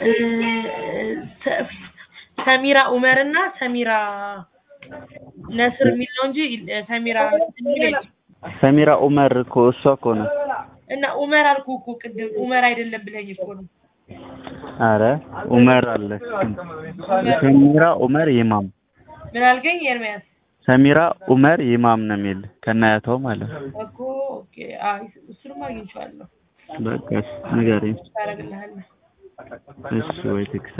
እ፣ ሰ- ሰሚራ ኡመር እና ሰሚራ ነስር የሚል ነው እንጂ እ፣ ሰሚራ የሚል የለም። ሰሚራ ኡመር እኮ እሷ እኮ ነው። እና ኡመር አልኩ እኮ ቅድም ኡመር አይደለም ብለኝ እኮ ነው። አረ ኡመር አለ። ሰሚራ ኡመር ይማም ምን አልከኝ ኤርሚያስ? ሰሚራ ኡመር ይማም ነው የሚል ከናያተው ማለት ነው። እኮ ኦኬ። አይ እሱንም አግኝቼዋለሁ። በቃ ንገረኝ ታደርግልሃለህ እሱ ወይ ቴክስት